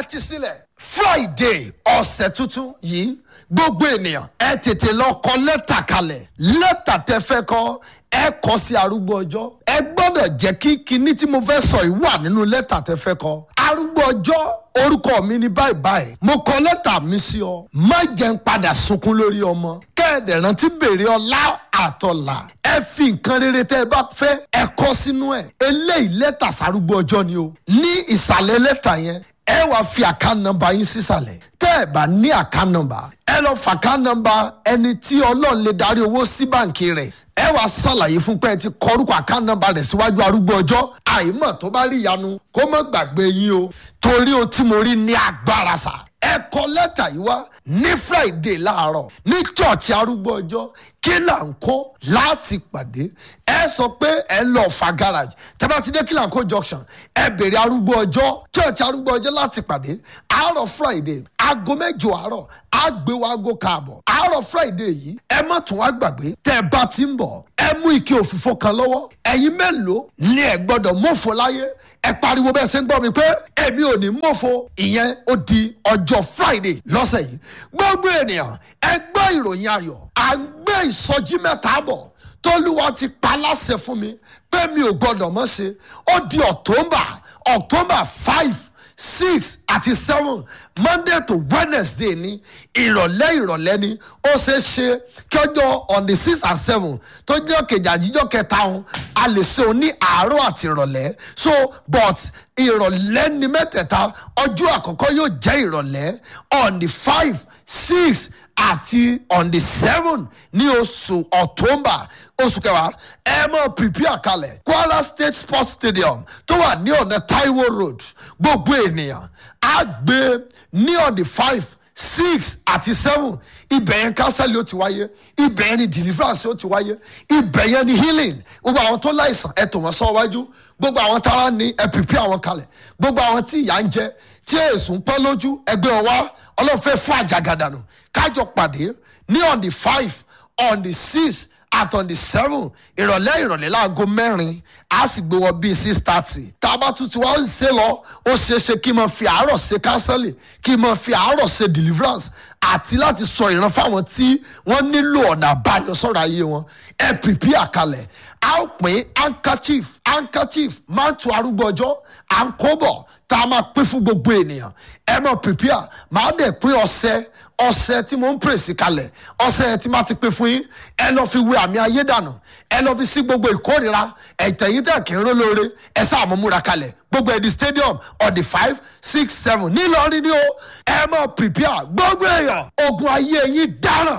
tẹ́tí sílẹ̀ friday ọ̀sẹ̀ tuntun yìí gbogbo ènìyàn ẹ tètè lọ kọ lẹ́tà kalẹ̀ lẹ́tà tẹ fẹ́ kọ ẹ kọ sí arúgbó ọjọ́ ẹ gbọ́dọ̀ jẹ́ kí kinní tí mo fẹ́ sọ yìí wà nínú lẹ́tà tẹ fẹ́ kọ arúgbó ọjọ́ orúkọ mi ni báyìí báyìí mo kọ lẹ́tà mi sí ọ má jẹ́ ń padà sunkún lórí ọmọ kẹ́ẹ̀dẹ̀ rántí béèrè ọlá àtọ̀là ẹ fi nǹkan rere tẹ́ ẹ bá fẹ́ ẹ kọ sínú ẹ̀ eléyìí lẹ́tà sárúgbó ọjọ́ ni o ní ìsàlẹ̀ lẹ́tà yẹn ẹ wá fi àká nọmba yín sísàlẹ̀ tẹ́ ẹ bá ní àká nọmba ẹ lọ fàká nọmba ẹni tí ọlọ́run lè darí owó sí báǹkì rẹ̀ ẹ wá ṣàlàyé fún pé ẹ ti kọrúkọ àká nọmba rẹ̀ síwájú arúgbó ọjọ́ àìmọ̀ tó bá rí ìyanu kó má gbàgbé yín o torí ohun tí mo rí ní agbára sà ẹ kọ lẹ́tà yìí wá ní friday láàárọ̀ ní chọ́ọ̀chì arúgbó ọjọ́ kí là ń kó láti pàdé ẹ sọ pé ẹ lọ fa garage tẹ́bá ti dé kí là ń kó junction ẹ bèrè arúgbó ọjọ́ chọ́ọ̀chì arúgbó ọjọ́ láti pàdé àárọ̀ friday aago mẹ́jọ àárọ̀ àgbéwò aago káàbọ̀ àárọ̀ friday yìí ẹ má tún wá gbàgbé tẹ́ ẹ bá ti ń bọ̀ ẹ mú ike òfìfo kan lọ́wọ́ ẹ̀yin mélòó ni ẹ gbọ́dọ̀ mọ̀fọ́ láyé ẹ pariwo bẹ́ẹ̀ ṣe ń gbọ́ mi pé èmi ò ní mọ̀fọ́ ìyẹn ó di ọjọ́ friday lọ́sẹ̀ yìí gbogbo ènìyàn ẹ gbọ́ ìròyìn ayọ̀ à ń gbé ìsọjí mẹ́ta bọ̀ tólúwa ti pa láṣẹ fún mi pé mi ò gbọ́dọ̀ mọ̀ ṣe ó di october october five six àti seven monday to wednesday ní ìrọ̀lẹ́ ìrọ̀lẹ́ ni ó ṣe é ṣe kí ọjọ́ on the six and seven tó jẹ́ kejì àjíjọ́ kẹta ọ̀hún a lè ṣe òun ní àárọ̀ àti ìrọ̀lẹ́ so but ìrọ̀lẹ́ ni mẹ́tẹ̀ẹ̀ta ọjọ́ àkọ́kọ́ yóò jẹ́ ìrọ̀lẹ́ on the five six àti on the seven ní oṣù october oṣù kẹwàá ẹ mọ prepare kalẹ̀ kwara state sports stadium tó wà ní ọ̀nà taiwo road gbogbo ènìyàn á gbé ní on the five six àti seven ibẹ̀ yẹn kánsẹ́lì ó ti wáyé ibẹ̀ yẹn ni deliverance ó ti wáyé ibẹ̀ yẹn ni healing gbogbo àwọn tó láìsàn ẹ tò wọ́n sọ wájú gbogbo àwọn tára ní ẹ prepare àwọn kalẹ̀ gbogbo àwọn tí ìyà ń jẹ tí èsùn pẹ́ lójú ẹgbẹ́ wọn wá ọlọ́fẹ́ fún àjàgàdànù kájọ pàdé ní on the five on the six at on the seven ìrọ̀lẹ́ ìrọ̀lẹ́ láago mẹ́rin a sì gbé wọ bíi six thirty tá a bá tuntun wá ń ṣe lọ ó ṣeé ṣe kí n máa fi àárọ̀ ṣe kánsẹ́lì kí n máa fi àárọ̀ ṣe deliverance àti láti sọ ìran fáwọn tí wọ́n nílò ọ̀nà àbáyọ sọ̀rọ̀ ayé wọn ẹ pìpì àkàlẹ̀ a ó pín handkerchief handkerchief máa ń tu arúgbó ọjọ́ à ń kó bọ̀ tá a máa pín fún gbogbo ènìyàn ẹ máa prepare máa dẹ̀ pín ọṣẹ ọṣẹ tí mo ń pèsè kalẹ̀ ọṣẹ tí máa ti pín fún yín ẹ lọ fi wé àmì ayé dànù ẹ lọ fi sí gbogbo ìkórira ẹ̀tẹ̀yìn tẹ̀ kí n ró lóore ẹ sáà mọ́ múra kalẹ̀ gbogbo ẹ̀dí stadium on the five six seven nílọrin ni ó ẹ máa prepare gbogbo èèyàn ogun ayé yín dáràn